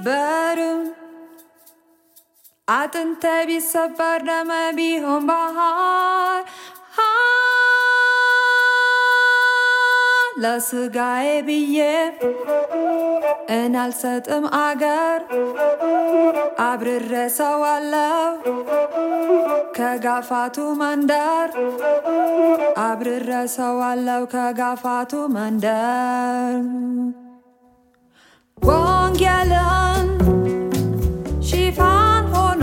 ቢሰበርም አጥንተ ቢሰበር ደመ ቢሆን ባህር ለስጋዬ ብዬ እናልሰጥም አገር አብርረ ሰዋለው ከጋፋቱ መንደር አብርረ ሰዋለው ከጋፋቱ መንደር ወንጌልን ሽፋን ሆኖ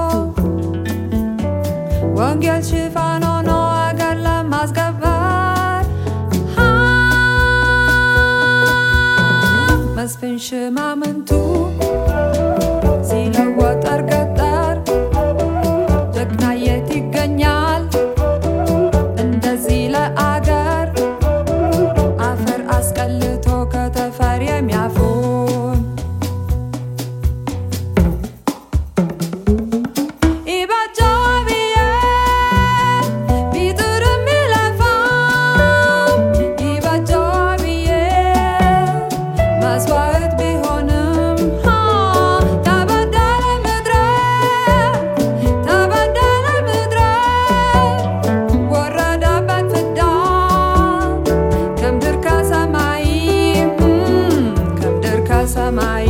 ወንጌል ሽፋን ሆኖ አገር ለማስገበር መስፍን ሽማምንቱ ሲለወጠር ገጠር ጀግና የት ይገኛል እንደዚህ ለአገር አፈር አስቀልቶ ከተፈር የሚያፉን ኢባጃብዬ ቢጥርም ቢለፋም ኢባጃብዬ መስዋዕት ቢሆንም ተበደለ ምድረ ተበደለ ምድረ ወረደበት ፍዳ ከምድር ከሰማይ ከምድር ከሰማይ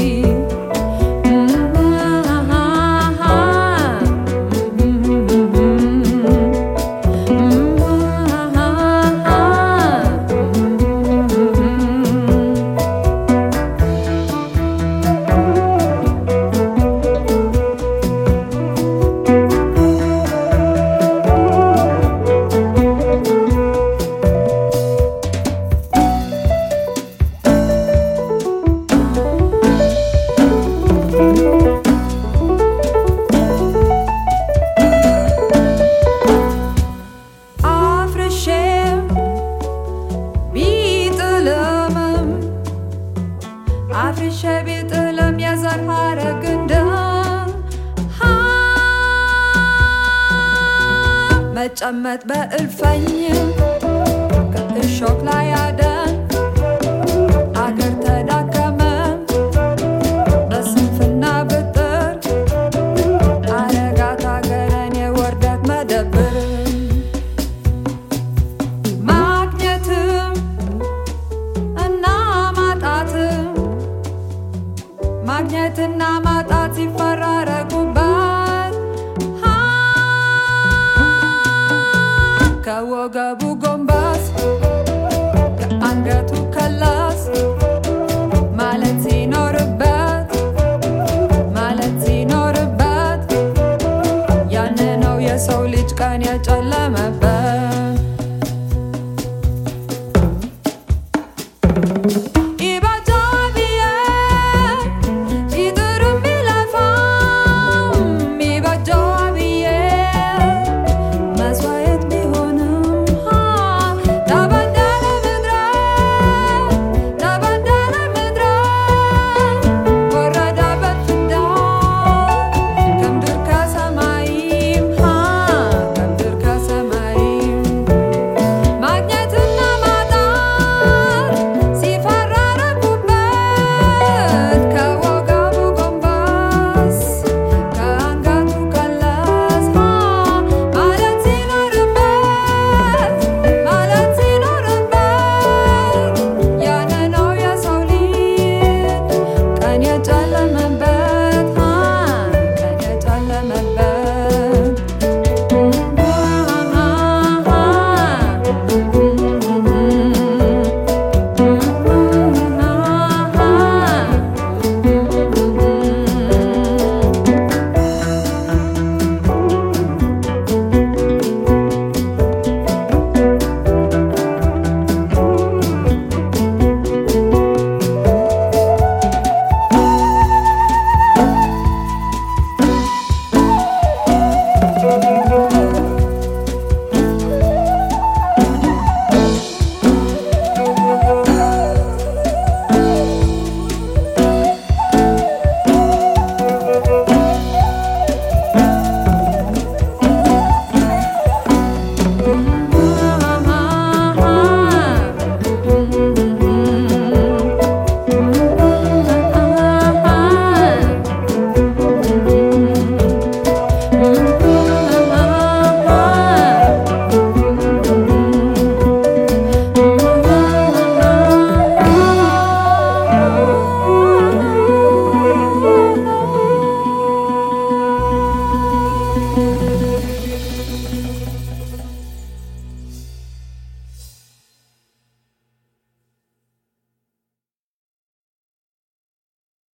አፍርሼም ቢጥልምም አፍርሼ ቢጥልም የዘር ሐረግ እንደም መጨመጥ በእልፈኝ ከእሾክ ላይ አደን አገር ተዳከመ በስንፍና ብጥር አረጋት አገረን የወርደት መደብር ማግኘትም እና ማጣትም ማግኘትና ማጣት ሲፈራረቁበት ከወገቡ ጎንበስ ከአንገቱ ከለስ ማለት ሲኖርበት ማለት ሲኖርበት ያን ነው የሰው ልጅ ቀን የጨለመ